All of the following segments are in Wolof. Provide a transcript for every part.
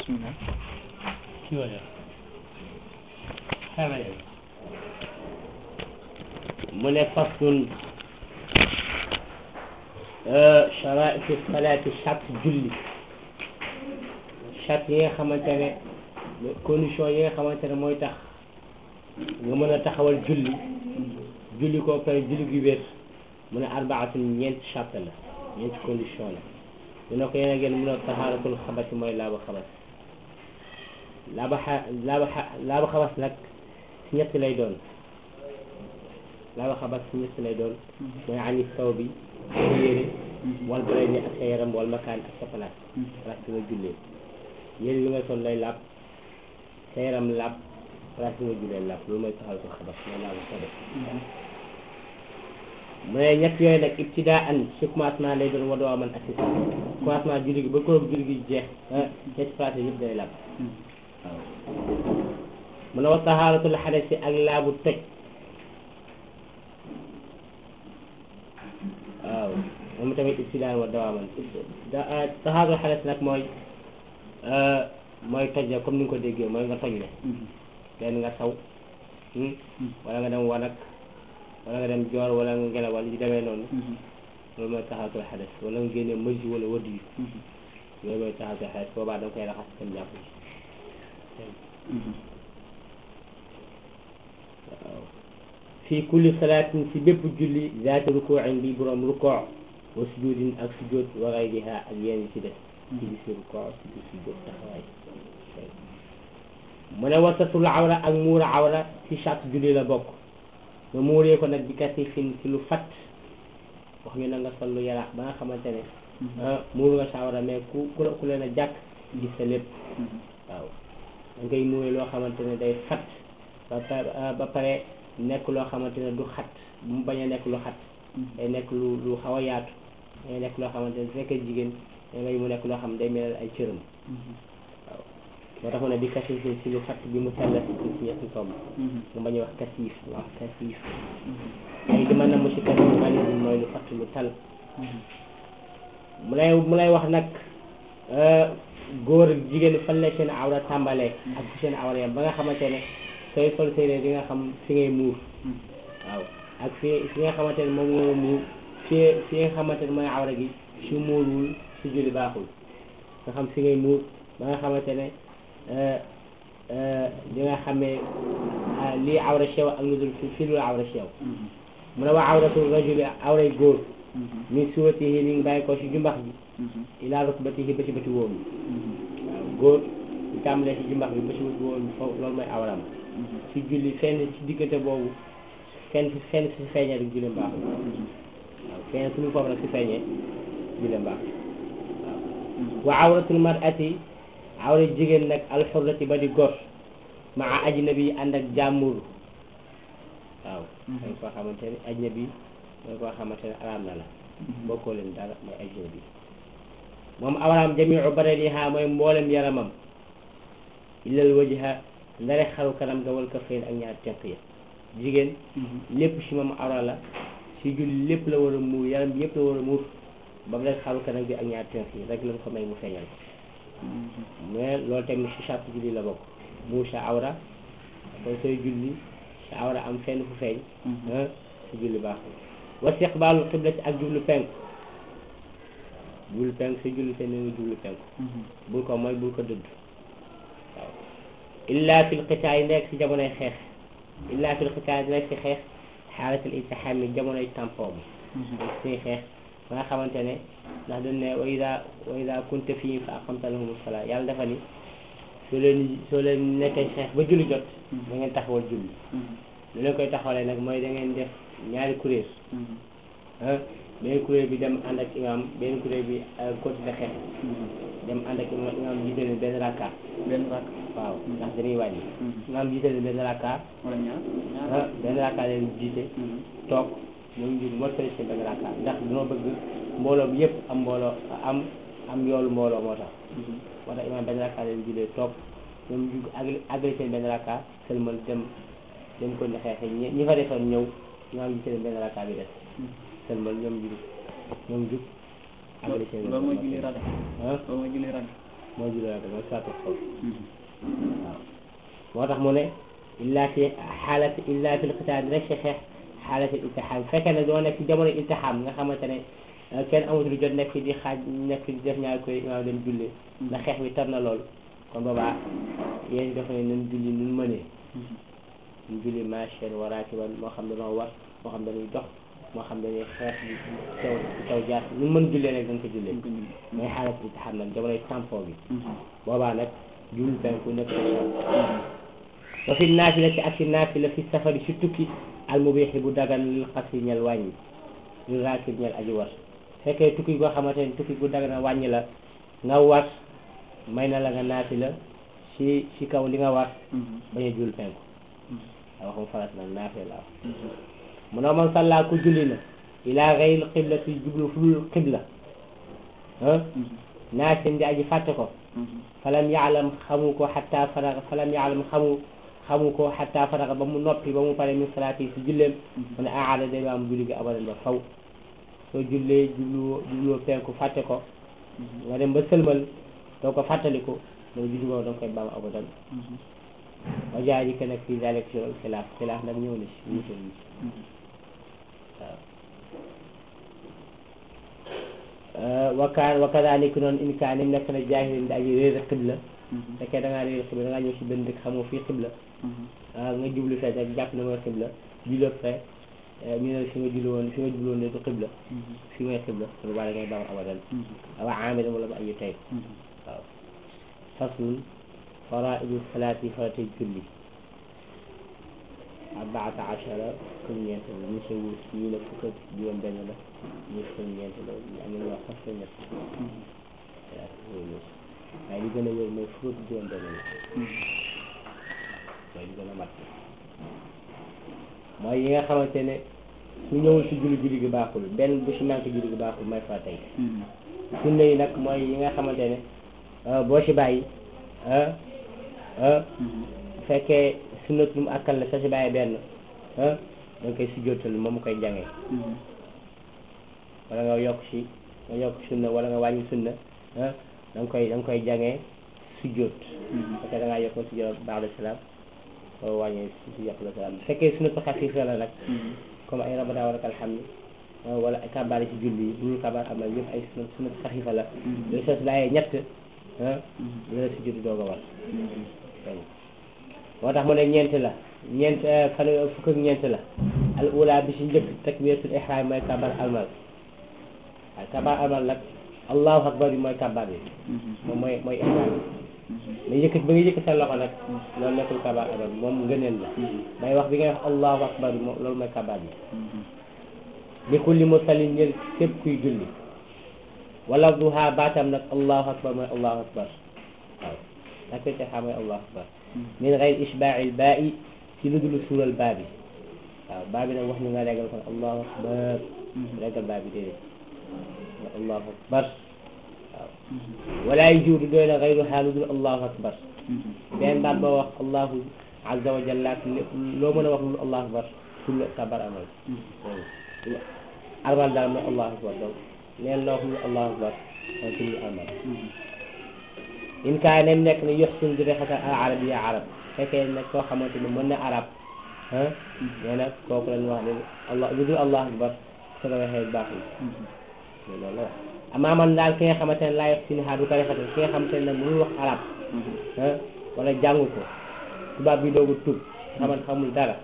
bismillah kiwaya xewee mu ne faslun charaitu salaati charte julli charte yi nga xamante ne condition yi nga xamante ne mooy tax nga mën a taxawal julli julli koo pare julli gi wér mu ne arbaatun ñeenti charte la ñeenti condition la dina ko yéen a gën mun a tahaaratul xabasi mooy laaba xabas laaba xa laaba xa laaba xabas nag si ñett lay doon laaba xabas si ñett lay doon mooy ani saw bi sa yére wal bare ni ak sa yaram wal makaan ak sa place place bi nga jullee yére bi nga sol lay laab sa yaram laab place bi nga jullee laab loolu mooy tahaaratul xabas mooy laaba xabas mu ne ñett yooyu nag ibtidaa an ci commencement lay doon wadoo aman ak si sax commencement julli gi ba ko julli gi jeex ñetti place yëpp day laab waaw mu ne wa tahaaratul xadasi ak laabu toj waaw moom tamit ibtidaa wa dawaaman tahaaratul xadas nag mooy mooy toj la comme ni nga ko déggee mooy nga toj le leen nga saw wala nga dem wanag wala nga dem joor wala nga ngelawal yu demee noonu loolu mooy taxaatul xades wala nga génne mësi wala wëdd yu loolu mooy taxaatul xades boobaa da nga koy raxas dem jàpp ci waaw fii kulli salaatin si bépp julli zaati rukuuin bi borom rukoo wa sujudin ak sujud wa gayriha ak yenn ci des ci bi si rukoo si bi sujud taxawaay mu ne wasatul awra ak muura awra si chaque julli la bokk nga muuree ko nag bi kasi fin ci lu fat wax ñu na nga sol lu yaraax ba nga xamante ne muur nga sawara mais ku ku ku leen a jàkk gis sa lépp waaw da ngay muuree loo xamante ne day fat ba ba pare nekk loo xamante ne du xat bu mu bañ a nekk lu xat day nekk lu lu xaw a yaatu day nekk loo xamante ne su fekkee jigéen da ngay mu nekk loo xam ne day melal ay cëram waaw moo tax mu ne bi kasi fin ci lu fat bi mu tallas ci ñetti tomb mu bañ a wax kasiif wax kasiif ay di mën na mu si kasiif man mooy lu fatt lu tal mu lay mu lay wax nag góor ak jigéen fan la seen awra tàmbalee ak fu seen awra yam ba nga xamante ne sooy sol séeréer di nga xam fi ngay muur waaw ak fi fi nga xamante ne moom nga muur fi fi nga xamante ne mooy awra gi su muurwul su julli baaxul nga xam fi ngay muur ba nga xamante ne li nga xamee lii awra sew ak lu dul fi lu awra sew mu ne waa awratul rajuli awray góor min suratihi mi ngi bàyyi ko si jumbax bi ilaa rukbatihi ba si bëti wóom waaw góor ñu tàmbalee si jumbax bi ba si bëti wóom foofu loolu mooy awram si julli fenn si diggante boobu fenn fenn si feeñee rek julli mbaaxul waaw fenn suñu foofu nag si feeñee julli mbaaxul waaw wa awratul mar'ati awra jigéen nag alxurrati ba di gor maa ajnabi ànd ak jàmbur waaw mooy koo xamante ne ajnabi mooy koo xamante ne araam na la bokkoo leen dara mooy ajnabi moom awraam jamiu badaniha mooy mboolem yaramam illal wajha ndare xaru kanam ga wal kaffayn ak ñaar tenq ya jigéen lépp si moom awra la si julli lépp la war a muur yaram bi yëpp la war a muur ba mu rek xaru kanam bi ak ñaar tenq yi rek lañ ko may mu feeñal ko mais loolu tamit si charte julli la bokk muur sa awra kon sooy julli sa awra am fenn fu feeñ sa julli baaxul wa istiqbaalu qiblati ak jublu penk jublu penk sa julli te ni nga jublu penk bul ko mooy bul ko dëdd waaw illa fil qitaay nekk si jamonoy xeex illa fil qitaay nekk si xeex xaalatul iltiham yi jamonoy tampon bi suñuy xeex ba nga xamante ne ndax dañ ne wa ida wa ida kunta fii fa aqamta lahum salaa yàlla dafa ni soo leen soo leen nekkee xeex ba julli jot da ngeen taxawal julli lu leen koy taxawalee nag mooy da ngeen def ñaari kuréel ah benn kuréel bi dem ànd ak imam benn kuréel bi continuer xeex dem ànd ak imam imam jiite leen benn rakka benn rakk waaw ndax dañuy wàññi imam jiite leen benn rakka wala ñaar ah benn rakka leen jiite toog ñoom ñu mottali seen benn rakka ndax dañoo bëgg mbooloo bi yëpp am mbooloo am am yoolu mbooloo moo tax moo tax imam benn rakka leen jiite toog ñoom ñu àggali seen benn rakka sëlmal dem dem ko ne xeexe ñi ñi fa defoon ñëw imam jiite leen benn rakka bi des sëlmal ñoom jug ñoom jug àggali seen loolu mooy julli rag ah loolu mooy julli rag moo julli rek mooy salaatu xawf waaw moo tax mu ne illa fi xaalati illa fi lqitaal rek si xeex xaalati iltixaam fekkee ne doo nekk ci jamono iltixaam nga xamante ne kenn amatul jot nekk fi di xaaj nekk fi di def ñaari koy imaam dem julli ndax xeex bi tar na lool kon boobaa yéen dafa ne nun julli nun mënee ñu julli machine wa raakiban moo xam dañoo war moo xam dañuy dox moo xam dañuy xeex bi taw taw jaar nun mën jullee rek dañ ko jullee mooy xaalat iltixaam nag jamonoy tampon bi boobaa nag julli penku nekk wa fi naafila ci ak ci naafila fi safari si tukki almubiixi bu dagan lil xasri ñel wàññi lil raakib ñel aji war fekkee tukki goo xamante ne tukki gu dagan wàññi la nga war may na la nga naafila si si kaw li nga war bañ a jul penku a waxum farat nag naafila la wax mu ne man salla ku julli na ila gayri qiblati jublu fulul qibla ah naasin di aji fàtte ko falam yaalam xamu ko xatta faraga falam yaalam xamu xamu ko xatta faraga ba mu noppi ba mu pare min salaati si julleem mu ne aada day am julli gi abadan ba faw soo jullee jublu jubluwoo penku fàtte ko nga dem ba sëlmal doo ko fàttaliku mooy julli boobu danga koy baam abadan wa jaari ke nag fii dalik si loolu xilaaf xilaaf nag ñëw na si ñu si waaw wakaan wakadalik noonu in kaan im nekk na jaahilin di aji réer xibla fekkee da ngaa réer xibla da ngaa ñëw si benn dëkk xamoo fii xibla nga jublu fee rek jàpp na mooy xibla julli fee ñu ne fi nga julli woon fi nga julli woon ne du xibla fi mooy xibla su boobaa da ngay baam abadan awa amida wala ba ayu tey waaw faslun faraidu salaati farate julli arbaata achara fukk ñeent la ñu si wut ñii ne fukk ak juróom benn la ñii fukk ñeent la ñu am nañu wax sax fukk ñett waaye li gën a wér mooy fukk ak juróom benn la mooy li gën a mat mooy yi nga xamante ne su ñëwul si julli julli gi baaxul benn bu si manqué julli gi baaxul mooy fa tey sunna yi nag mooy yi nga xamante ne boo si bàyyi fekkee sunnat lu mu àkkal la sa si bàyyi benn da nga koy sujjóotal moom mu koy jàngee wala nga yokk si nga yokk sunna wala nga wàññi sunna da nga koy da nga koy jàngee sujjóot fekkee da ngaa yokk nga sujjóot baax de salaam soo wàññee si yokk la salaam bu fekkee sunnatu xafiif la nag comme ay rabada wala alhamdu wala ay kabaar yi si julli yi bu ñu kabaar am na yëpp ay sunnat sunnatu xafiifa la loolu soo si bàyyee ñett la la sujjóot doog a war moo tax mu ne ñeent la ñeent fan fukk ak ñeent la al ula bi si njëkk takbiratul ihram mooy kabar almal waaye kabar almal nag allahu akbar bi mooy kabar bi moom mooy mooy ihram mais yëkkat ba nga yëkkat sa loxo nag loolu nekkul kabar almal moom ngëneel la may wax bi ngay wax allahu akbar bi moom loolu mooy kabar bi li kulli musallin ñël képp kuy julli wala duha baatam nag allahu akbar mooy allahu akbar waaw takbiratul ihram mooy allahu akbar min gayr ishbaail baa'i ci lu dul suural baa bi waaw baa bi nag wax ñu nga régal kon allahu akbar régal baa bi déedéet allahu akbar waaw wala yujuudu doy na gayruha lu dul allahu akbar benn baat boo wax allahu azza wa jalla loo mën a wax lu dul allahu akbar pour kabar amal armal daal mooy allahu akbar donc neen loo wax lu dul allahu akbar mooy pour amal in kaa nem nekk ne yox sun di rexata al arabiya arab fekkee nag koo xamante ni mën na arab ah nee na kooku lañ wax ne allah lu dul allah akbar su la waxee baax yi loolu la wax amaa man daal ki nga xamante ne laa yox sin ha du ko rexata ki nga xamante ne nag mënul wax arab ah wala jàngu ko tubaab bi doogu tub xamante xamul dara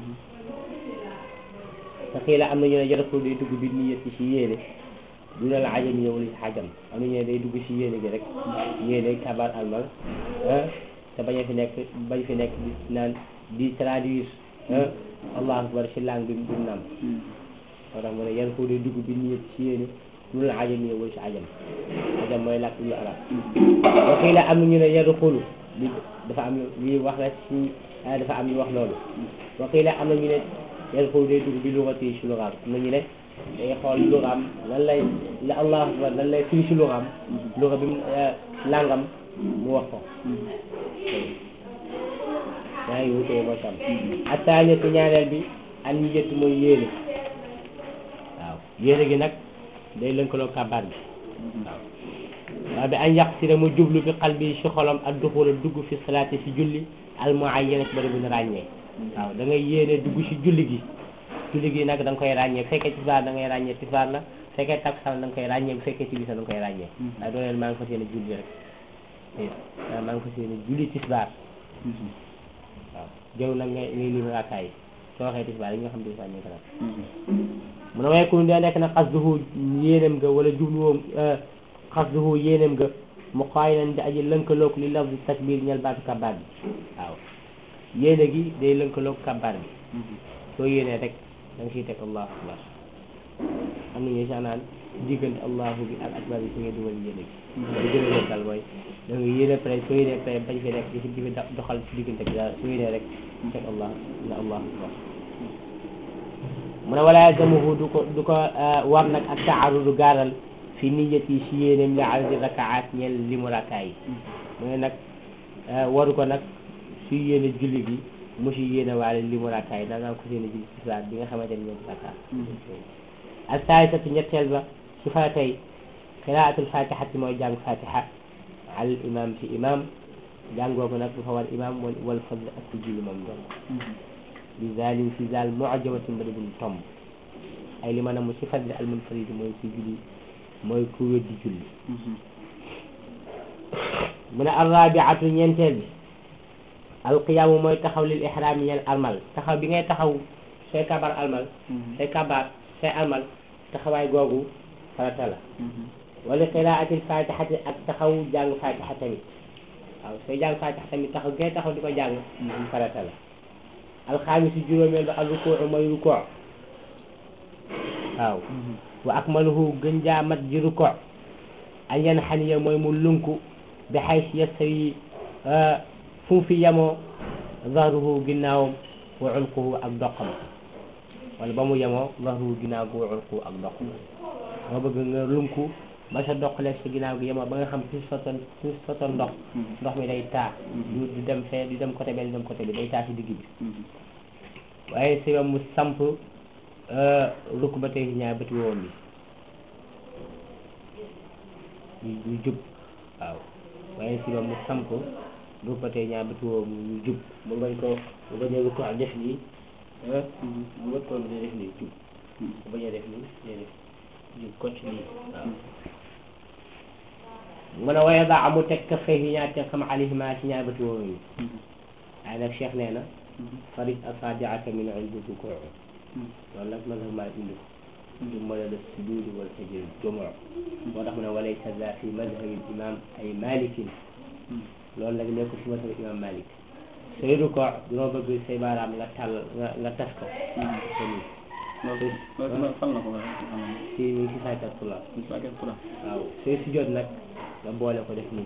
te xii la am na ñu ne jota ko day dugg bi niyet ci si yéene du ne la ajam ñëwul si xajam am na ñu ne day dugg si yéene gi rek yéene kabar almal ah te bañ a fi nekk bañ fi nekk di naan di traduire ah allahu akbar si langue bi du nam moo tax mu ne yan ko day dugg bi niyet si yéene du la ajam ñëwul si ajam ajam mooy làkk lu arab wa xii la am na ñu ne yadu xulu li dafa am li wax la si dafa am ñu wax loolu wa xii la am na ñu ne yadu xulu day dugg bi lugati si lugaam am na ñu ne day xool lugaam lan lay la allahu akbar lan lay firi si lugaam luga bi mu langam mu wax ko yaa ngi wutee moo tam attaaniyatu ñaareel bi an niyatu mooy yéene waaw yéene gi nag day lënkaloo kabaar bi waaw waaw bi an yaqsida mu jublu bi qalbi si xolam ak duxula dugg fi salaati si julli al muayyana bari bu ñu ràññee waaw da ngay yéene dugg si julli gi julli gi nag da nga koy ràññee bu fekkee tisbaar da ngay ràññee tisbaar la bu fekkee takkusaan da nga koy ràññee bu fekkee timis da nga koy ràññee waaye doo leen maa ngi fas yéene julli rek waaw maa ngi fas yéene julli tisbaar waaw jëw nag ngay ngay lim raakaay yi soo waxee tisbaar yi nga xam tisbaar ñu ngi ko nag mu ne waaye ku dee nekk nag xasduhu yéenem nga wala jubluwoom xasduhu yéenem nga mu xaay nañ di aji lënkaloog li lafzi takbir ñel baatu kabaar bi waaw yéene gi day lënkaloog kabaar bi soo yéenee rek da nga siy teg allahu akbar am nañu sax naan diggante allahu bi ak akbar bi su ngay dugal yéene gi li gën a lokkal mooy da nga yéene pare soo yéene pare bañ fi nekk di fi di fi doxal si diggante bi dara soo yéenee rek teg allah na allahu akbar mu ne wala yazamuhu du ko du ko war nag ak taarudu gaaral fi niyati si yéeneem li adadi rakaat ñeel li mu rakaay yi mu ne nag waru ko nag su yéene julli gi mu si yéene waale li mu rakaay da ngaa ko yéene julli si salaat bi nga xamante ne ñeenti rakaat al saalisatu ñetteel ba su fa tey qiraatul fatihati mooy jàng fatiha al imam si imam jàngoogu nag du fa war imam wal wal fadl ak si julli moom doon bi zalim si zal mu'jamatin bari buñ tomb ay li ma ne mu si fadli al munfarid mooy si julli mooy ku weddi julli mu ne arrabiatu ñeenteel bi alqiyaamu mooy taxaw lil ihram yi ñeel almal taxaw bi ngay taxaw say kabar almal say kabar say almal taxawaay googu farata la wala qiraatil fatihati ak taxaw jàng fatiha tamit waaw sooy jàng fatiha tamit taxaw ngay taxaw di ko jàng farata la alxaamisu juróomeel ba al rukuu mooy rukuu waaw wa akmaluhu gën jaa mat ji rukuu an yan xaniya mooy mu lunku bi xay si yastawi fu mu fi yemoo zahruhu ginnaawam wa unquhu ak doqam wala ba mu yemoo zahruhu ginnaaw gi wa unquhu ak doqam moo bëgg nga lunku ba sa doq lekk sa ginnaaw gi yemoo ba nga xam fi sotoon fi sotoon ndox ndox mi day taa du du dem fee du dem côté bee du dem côté bi day taa si digg bi waaye si mu samp rukk ba tey ñaar bëti woom bi ñu jub waaw waaye si mu samp rukk ba tey ñaar bëti woom ñu jub mu bañ ko mu bañ a rukk ak def nii mu wët ko day def nii jub mu bañ a def nii day def jub kocc nii waaw mu ne waaye daa amu teg ka fay yi ñaar te xam alihima ci ñaar bëti woom yi waaye nag Cheikh nee na farid asabi'aka min indi rukuu loolu nag man maa indi ko du mën a def sujud wala sajil jumu moo tax mu ne walaysa za fi madhabi imam ay malikin loolu nag nekkul fi madhabi imam malik sooy rukoo dunoo bëgg say baaraam nga tàll nga nga tas ko loolu fan la ko si mi ngi si saakat pula waaw sooy sujud nag nga boole ko def nii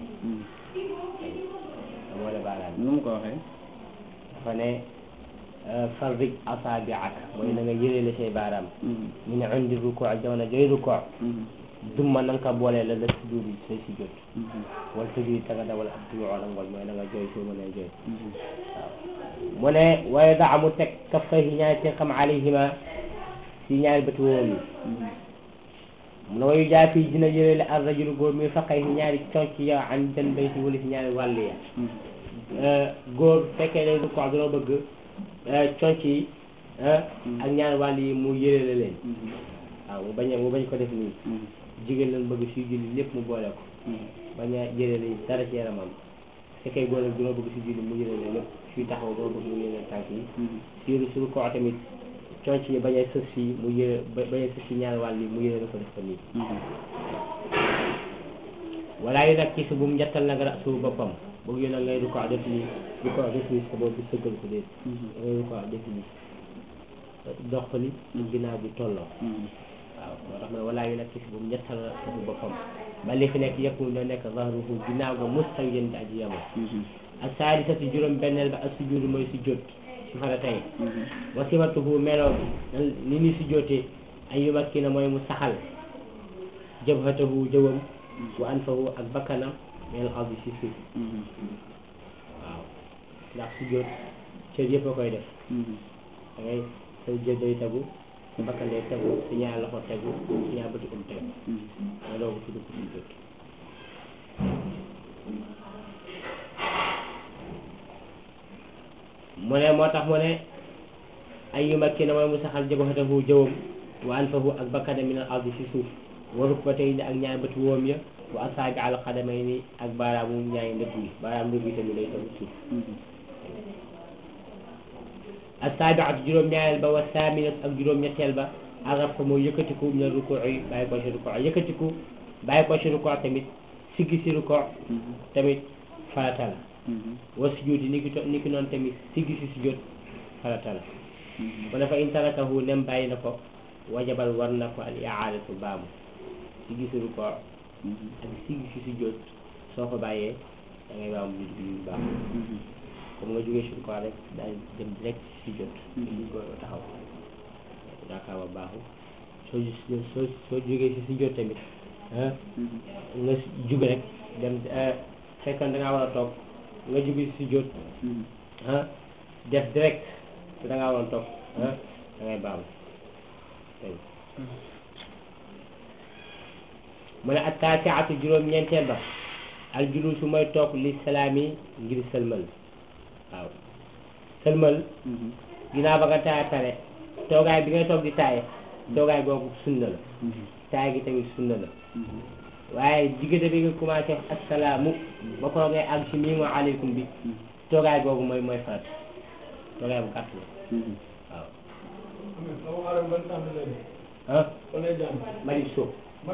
nga boole baaraam nu mu ko waxee dafa ne farrij asaabi'aka mooy na nga yëreele say baaraam ñu ne indi rukoo ak jamono jooy rukoo dumma na nga ko boole la la sujud yi say sujud wala sujud ta nga dawal ak dumu wala ngol mooy na nga jooy soo mënee jooy waaw mu ne waaye daa mu teg kaffayhi ñaari te xam alayhima si ñaari bëti woom yi mu ne wayu jaa fii dina yëreele ar rajulu góor mi faqayhi ñaari conc ya an jan bayti wala si ñaari wàll ya góor fekkee ne rukoo dina bëgg conc yi ak ñaari wàll yi mu yëreele leen waaw mu bañ a mu bañ ko def nii jigéen lañ bëgg suy julli lépp mu boole ko bañ a yëreele dara ci yaramam fekkee góor nag dina bëgg suy julli mu yëreele lépp suy taxaw dina bëgg mu yëreele tànk yi suy su rukoo tamit conc yi bañ a sës fii mu yëre bañ a sës fii ñaari wàll yi mu yëreele ko def ko nii wala yi nag ci su bu mu njattal nag ra su boppam boog yéen a ngay du ko def nii du ko def nii sa bopp bi sëggal ko déet ngay du ko def nii dox li ginnaaw bi tolloo waaw moo tax ma ne wala yi nag ci su bu mu njattal ra su boppam ba li fi nekk yëpp na nekk zahruhu ginnaaw ga mustawiyan di aji yamo ak saadisati juróom benneel ba ak sujuudu mooy si jot si fara tey wa sifatuhu meloo bi ni ni si jotee ay yumakkina mooy mu saxal jabhatahu jëwam wa anfahu ak bakkanam mel ardi si suuf waaw ndax su jot cër yëpp a koy def da ngay sa jë day tegu sa bakkan day tegu sa ñaar loxo tegu sa ñaar bëti um tegu nga doogu tudd ko su jot mu ne moo tax mu ne ay yu makki na mooy mu saxal jabhatahu jëwam wa anfahu ak bakkane min al ardi si suuf wa rukbatayni ak ñaari bët woom ya wa asaabi al qadamayni ak baaraamu ñaari ndëgg yi baaraam ndëgg yi tamit day taw suuf asaabiatu juróom-ñaareel ba wa saaminatu ak juróom-ñetteel ba arab ko mooy yëkkatiku min ruku yi bàyyi ko si ruku yëkkatiku bàyyi ko si ruku tamit siggi si ruku tamit farata la wa sujud yi ni ki to- ni ki noonu tamit siggi si sujud farata la mu ne fa in tarakahu nem bàyyi na ko wajabal war na ko al iaadatu baamu siggi si ruku ak siggi si sujud soo ko bàyyee da ngay baamu julli bi yu baax comme nga jógee sur quoi rek daal dem direct si jot li ko taxaw yaakaar ba baaxul soo ju- soo soo jógee si si jot tamit ah nga jug rek dem fekkoon da ngaa war a toog nga jógee si jot ah def direct te da ngaa waroon toog ah da ngay baamu dégg nga mu ne ak taasiatu juróom-ñeenteel ba al julusu mooy toog li salaami ngir sëlmal waaw sëlmal ginnaaw ba nga taaya pare toogaay bi ngay toog di taaye toogaay boobu sunna la taay gi tamit sunna la waaye diggante bi nga commencé wax assalaamu ba ko ngay àgg si mii wa aleykum bi toogaay boobu mooy mooy farat toogaay bu gàtt la waaw ah malik suuf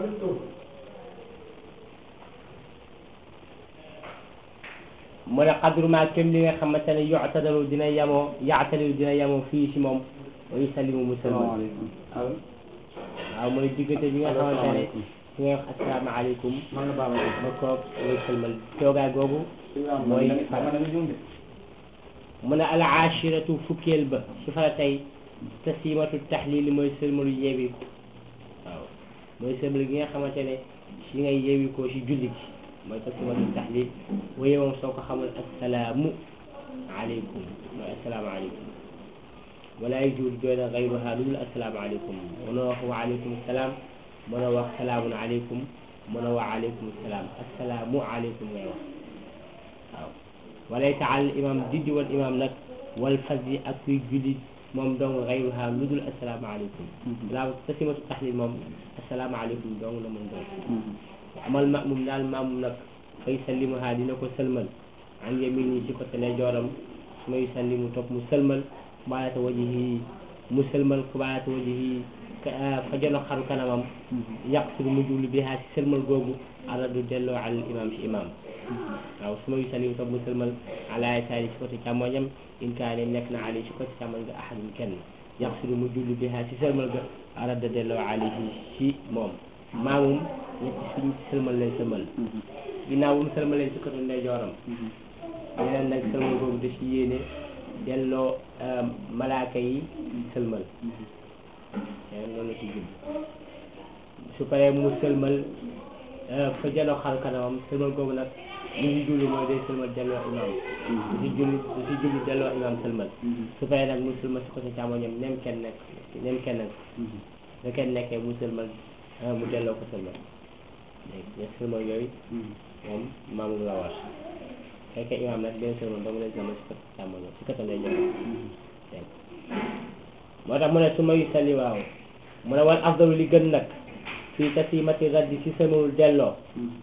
mu ne xadru ma kem li nga xamante ne yuctadalu dina yemoo yaatalilu dina yemoo fii si moom wa yusallimu musalman waaw mu ne diggante bi nga xamante ne si ngay wax asalaamaaleykum man la baal ba koog ngay sëlmal toogaay googu mooy farat mu ne al ashiratu fukkeel ba si fara tey tasimatu taxlil mooy sëlmalu yeewi waaw mooy sëlmal gi nga xamante ne si ngay yeewi ko si julli gi mooy tasimatu taxlil waaye moom soo ko xamul assalaamu aleykum mooy assalaamu aleykum wala yajuuzu doona gayruha lu dul assalaamu aleykum mënoo wax wa aleykum salaam mënoo wax salaamun aleykum mënoo wax aleykum salaam assalaamu aleykum ngay wax waaw walaysa ala al imam diddi wal imam nag wal fasdi ak kuy julli moom dong gayruha lu dul assalaamu aleykum laa tasimatu taxlil moom assalaamu aleykum dong la mën doon amal maamum daal maamum nag fay sallimuha dina ko sëlmal an yamini ci côté ne jooram su may sallimu topp mu sëlmal kubaarata wajihi mu sëlmal kubaarata wajihi fa jono xaru kanamam yàq su mu jublu bi haa si sëlmal googu aradu delloo al imam si imam waaw su may sallimu topp mu sëlmal ala yasaari si côté càmmoñam in kaane nekk na ali si côté càmmoñ ga ahadun kenn yàq su mu jublu bi haa si sëlmal ga arada delloo alayhi si moom maamum ñetti suñ sëlmal lay sëlmal ginnaaw bu mu sëlmalee ci côté ndeyjooram yeneen nag sëlmal boobu da ci yéene delloo malaaka yi sëlmal yeneen loolu la ci jub su paree mu sëlmal fa jaloo xar kanamam sëlmal boobu nag li ci julli mooy day sëlmal delloo imam du ci julli du ci julli delloo imam sëlmal su paree nag mu sëlmal si côté càmmoñam nem kenn nekk nem kenn nekk da kenn nekkee mu sëlmal mu delloo ko sëlmal léegi ñett sëlmal yooyu moom maamum la war fekkee imaam nag benn sëlmal dong lay sëlmal si côté càmmoñ si côté lay jox dégg moo tax mu ne su may salli waaw mu ne wal afdalu li gën nag fii tasimati raddi si sëlmalul delloo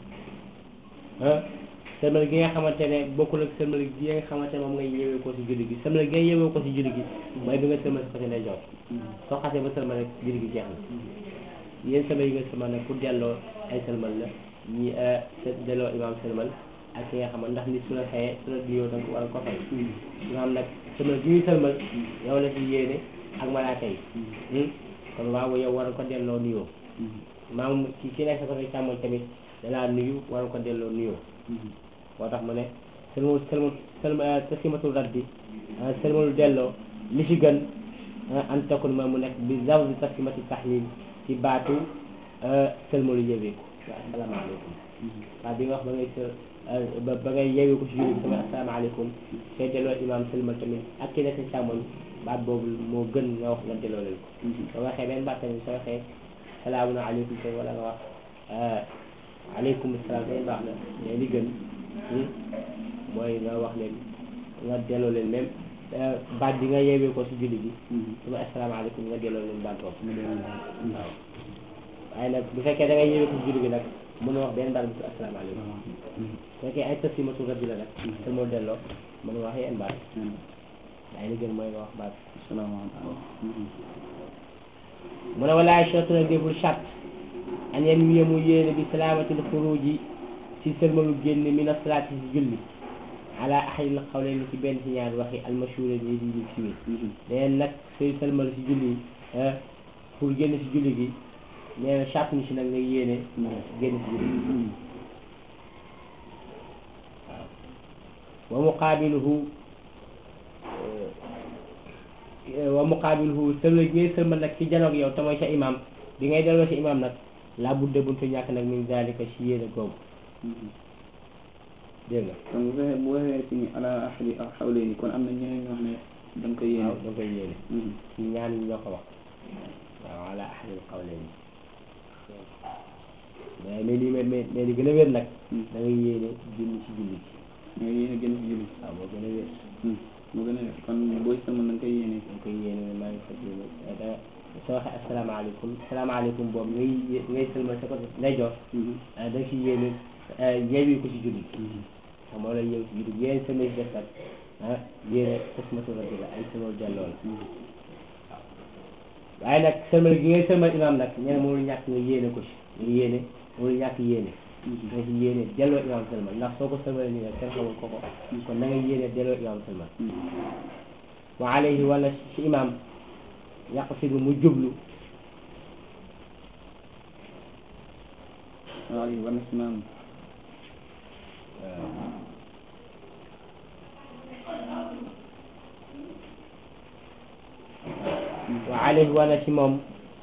ah sëlmal gi nga xamante ne bokkul ak sëlmal gi nga xamante ne moom ngay yewee ko si julli gi sëlmal gi nga yewee ko si julli gi mooy bi nga sëlmal si côté lay jox soo xasee ba sëlmal rek julli gi jeex na yéen sëlmal yi nga sëlmal nag pour delloo ay sëlmal la ñi delloo imam sëlmal ak ki nga xam ndax nit su la xëyee su la nuyoo danga ko war a ko fay nga xam nag sëlmal gi ñuy sëlmal yow la si yéene ak malaaka yi kon waaw yow war a ko delloo nuyoo maam ki ki nekk sa côté càmmoñ tamit dalaa nuyu war a ko delloo nuyoo moo tax mu ne sëlmal sëlmal sëlmal tasimatul raddi sëlmalu delloo li ci gën an takun ma mu nekk bi zawdi tasimati tahlil ci baatu sëlmalu yëweeku asalaamaaleykum waaw bi nga wax ba ngay së ba ba ngay yeewee ko si julli sama asalaamaaleykum sooy delloo imaam sëlmal tamit ak ki nekk càmmoñ baat boobu moo gën nga wax nga delloo leen ko soo waxee benn baat tamit soo waxee salaamun aleykum tamit wala nga wax aleykum salaam tamit baax na mais li gën mooy nga wax leen nga delloo leen même baat bi nga yeewee ko si julli bi su ma asalaamaaleykum nga delloo leen baat boobu waaw waaye nag bu fekkee da nga yeewee ko si julli bi nag mënu wax benn baat bu si asalaamaaleykum bu fekkee ay taslimatu rabbi la nag te moo delloo mënu wax yenn baat waaye li gën mooy nga wax baat salaamaaleykum mu ne walaay charte nag deful charte an yan wiye mu yéene bi salaamatil xuruji si sëlmalu génn min asalaati si julli ala ahadil xawleen ci benn ci ñaari waxi almashhura yi di di siwee neen nag sooy sëlmal si julli pour génn si julli gi nee na charte ni si nag nga yéene génn si julli gi waaw wa muqaabiluhu wa muqaabiluhu sëlmal gi ngay sëlmal nag ci janoog yow te mooy sa imam bi ngay delloo sa imam nag laa budde buntu ñàkk nag min zalika si yéene googu dégg nga donc bu fekkee bu waxee ci ni ala ahadi aw xawlayni kon am na ñeneen ñoo xam ne da nga koy yéene waaw da nga koy yéene ci ñaan ñi ñoo ko wax waaw ala ahadil qawlayni mais mais li mais mais li gën a wér nag da ngay yéene génn ci julli gi ñoo yéene génn ci julli waaw moo gën a wér moo gën a def kon booy sama da nga koy yéene da nga koy yéene maa ngi fas yéene da soo waxee asalaamaaleykum asalaamaaleykum boobu ngay ngay sëlmal sa côté ndeyjoor da nga ci yéene yeewi ko ci julli gi xam moo lay yeewi ci julli gi yéen sëlmal si def nag ah yéene tasmatu rabbi la ay sëlmal delloo la waaye nag sëlmal gi ngay sëlmal imam nag ñene mënul ñàkk nga yéene ko ci nga yéene mënul ñàkk yéene nga ci yéene delloo imam sëlmal ndax soo ko sëlmalee nii nag kenn xamul ko ko kon na nga yéene delloo imam sëlmal wa alayhi wala ci imam yaqsidu mu jublu waaw war na si maam wa alayhi wala ci moom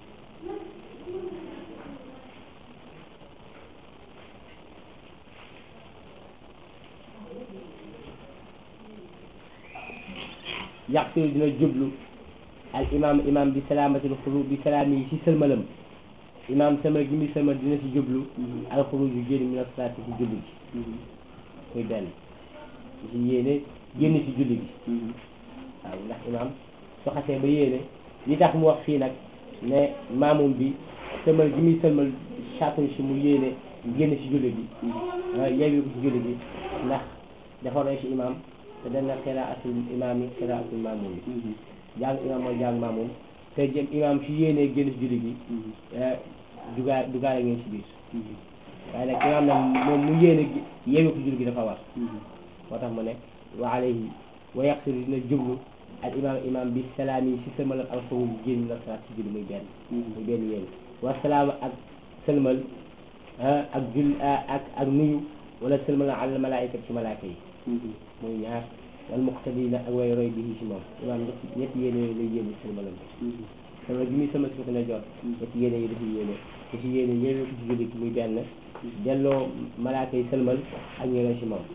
yaqsidu dina jublu al imam imam bi salaamatil xuru bi salaami yi si sëlmalam imam sëlmal gi muy sëlmal dina si jublu al xuruj yu génn min asalaati si julli gi muy benn si yéene génn si julli gi waaw ndax imam su xasee ba yéene li tax mu wax fii nag ne maamum bi sëlmal gi muy sëlmal chatuñ si mu yéene génn si julli gi yeewi ko si julli gi ndax dafa roy si imam te dana xiraatul imam yi xiraatul maamum yi jàng imam mooy jàng maamum te jëm imam si yéenee génn si julli gi dugaa dugaale ngeen si biir waaye nag imam nag moom mu yéene yeewi ko julli gi dafa war moo tax mu ne wa alayhi wa yaqsidu dina jublu al imam imam bi salaam yi si sëlmal al xuruj génn la salaat si julli muy benn muy benn yéen wa salaam ak sëlmal ak jul ak ak nuyu wala sëlmal al malaayika ci malaaka yi muy ñaar wal muqtadina ak way roy bi ci moom imam ñetti ñetti yéene yooyu lay yéene sëlmalam bi sëlmal bi muy sëlmal si ko ne jot ñetti yéene yi dafa yéene da ci yéene yéene ko ci julli gi muy benn delloo malaaka yi sëlmal ak ñu roy ci moom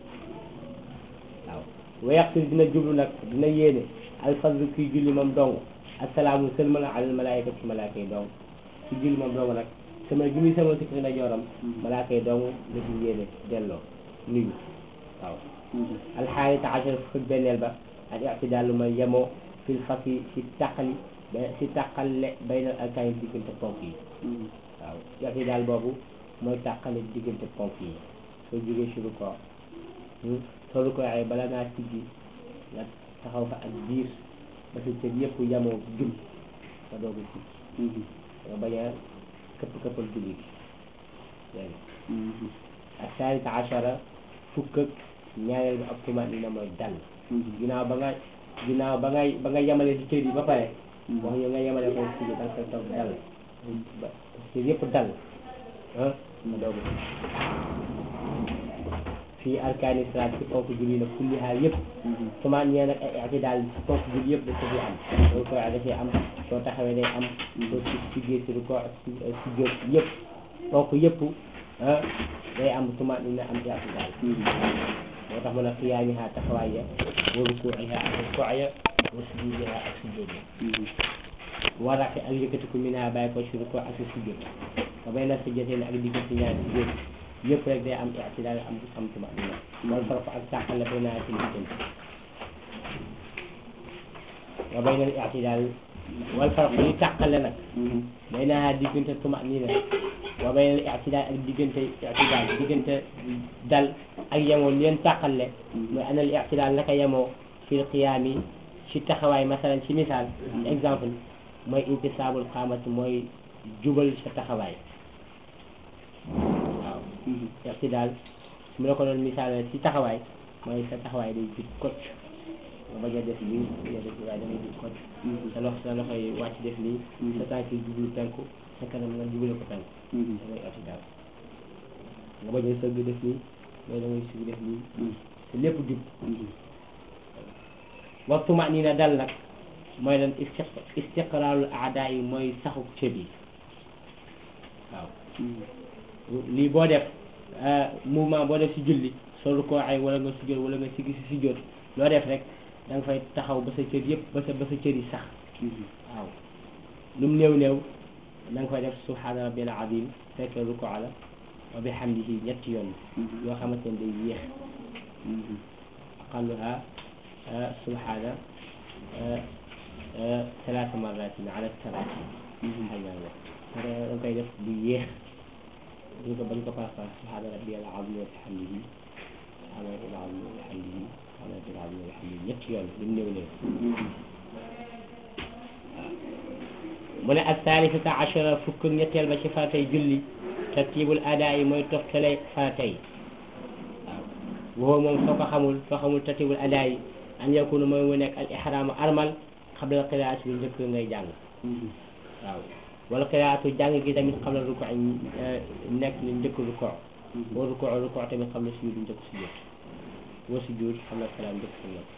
waaw wa yaqtir dina jublu nag dina yéene alfadlu kuy julli moom dong assalaamu sëlmal alal malaayika ci malaaka yi dong ci julli moom dong nag sëlmal gi muy sëlmal si ko ne jooram malaaka yi dong la ci yéene delloo nuyu waaw alxaarita achar fukk benneel ba al ictidaal lu may yemoo fil fasi si tàqali ba si tàqale baynal arkaan yi diggante ponk yi waaw ictidaal boobu mooy tàqale diggante ponk yi soo jógee si rukkoo soo rukkoo ay bala ngaa siggi nga taxaw fa ak biir ba sa cër yëpp yemoo jub nga doog a siggi nga bañ a këpp këppal julli gi dégg nga ak saarita achara fukk ak ñaareel bi ak tumaanina mooy dal ginnaaw ba nga ginnaaw ba ngay ba nga yemale si cër yi ba pare wax ñu nga yemale ko si da nga koy toog dal ba cër yëpp dal ah nga doog fii arkaani salaat ci ponk julli nag kulli xaal yëpp tumaan ñee nag ay i'tidaal ci ponk julli yëpp da ko fi am loolu koy da cee am soo taxawee day am soo si siggee si ko si si jóg yëpp ponk yëpp ah day am tumaan dina am i'tidaal moo tax mu ne qiyaamiha taxawaay ya wa rukuu'iha ak rukuu ya wa sujuudiha ak sujuud ya waraqi ak yëkkatiku minha bàyyi ko si rukuu ak si sujuud ba bay na sajdateen ak diggante ñaari sujuud yëpp rek day am i'tidaal am am tumaanina wal farq ak tàqale bay naa seen diggante wa bayna al i'tidal wal farq li tàqale nag baynaha diggante tumanina wa bayna al i'tidal ak diggante i'tidal diggante dal ak yemoo leen tàqale mooy ana al i'tidal naka yemoo fil qiyaami ci taxawaay masalan ci misaal exemple mooy intisaabul qaamati mooy jubal sa taxawaay waaw i'tidal su ma la ko doon misaal ci taxawaay mooy sa taxawaay day jub kocc nga bañ a def lii bañ a def lii waaye da ngay jub kocc sa loxo sa loxo yi wàcc def lii sa tànk yi jublu penku sa kanam nga jubale ko penku da ngay i'tidal nga bañ a sëgg def lii mais da ngay sëgg def lii te lépp jub waxtu ma nii na dal nag mooy lan istiq istiqraarul aadaa yi mooy saxu cër yi waaw lii boo def mouvement boo def si julli soo rukkooxee wala nga sujjóot wala nga sigi si sujjóot loo def rek da nga fay taxaw ba sa cër yëpp ba sa ba sa cër yi sax waaw lu mu néew néew da nga fay def subhaana rabbil azim fekkee rukkoo la wa bihamdihi ñetti yoon yoo xamante ne day yéex aqalluha subhaana salaasa marratin ala salaati xay naa wax da nga koy def bu yéex duñ ko bañ ko paaspaas subhaana rabbiyal azim wa bihamdihi subhaana rabbil azim wa bihamdihi subhaana rabbil azim wa bihamdihi ñetti yoon lu mu néew néew mu ne ak taalifata achara fukk ak ñetteel ba ci faratay julli tartibul adaa yi mooy toftale faratay waaw woo moom soo ko xamul soo xamul tartibul adaa yi an yakunu mooy mu nekk al ihraamu armal xabla qiraat bi njëkk ngay jàng waaw wala qiraatu jàng gi tamit xabla ruko nekk li njëkk ruko boo ruko ruko tamit xabla sujud njëkk sujud boo sujud xabla salaam njëkk salaam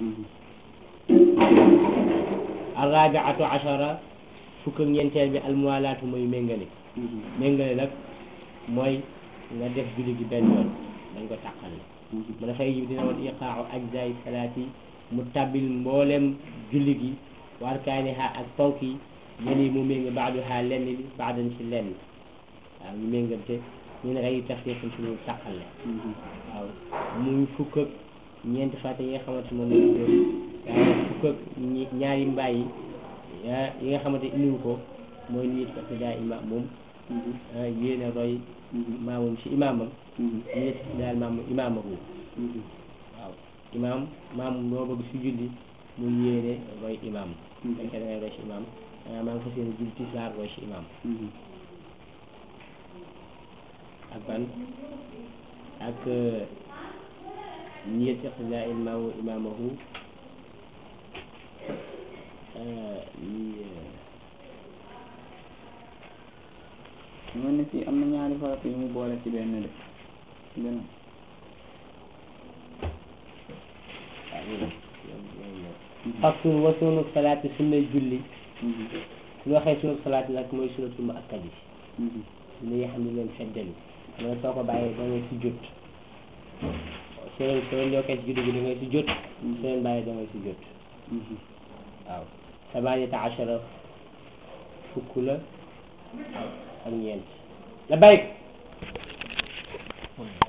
arrabiatu achara fukk ak ñeenteel bi almuwalaatu mooy méngale méngale nag mooy nga def julli gi benn yoon dañ ko tàqale mu dafay jib dina woon iqaau ajzaay salaati mu tabbil mboolem julli gi wa arkaaniha ak ponk yi yéen mu ménga baaduha lenn li baadan ci lenn waaw ñu méngante ñu ne rey tafriqin ci ñu tàqale waaw muy fukk ak ñeenti fàtte yi nga xamante moom lañ doon waaye fukk ak ñaari mbaay yi yi nga xamante indiwu ko mooy nit parce que daa imaam moom yéen a roy maamum si imaamam nit daal maam imaamahu waaw imaam maam loo bëgg si julli mu yéene roy imaam fekkee da ngay roy si imaam maa ngi fas yéene julli tisbaar roy si imaam ak ban ak niyat iqtidaa imaamu imaamahu mel ni fii am na ñaari farata yu mu boole ci benn de ci benn faslu wa sunu salaati sunnay julli su waxee sunu salaati nag mooy sunnatul mu akkad yi sunna yi xam ne leen feddali xam nga soo ko bàyyee da ngay si jot soo leen soo leen yokkee si julli gi da ngay si jot soo leen bàyyee da ngay si jot waaw samaaniyata achara fukk la ak ñeent la bayk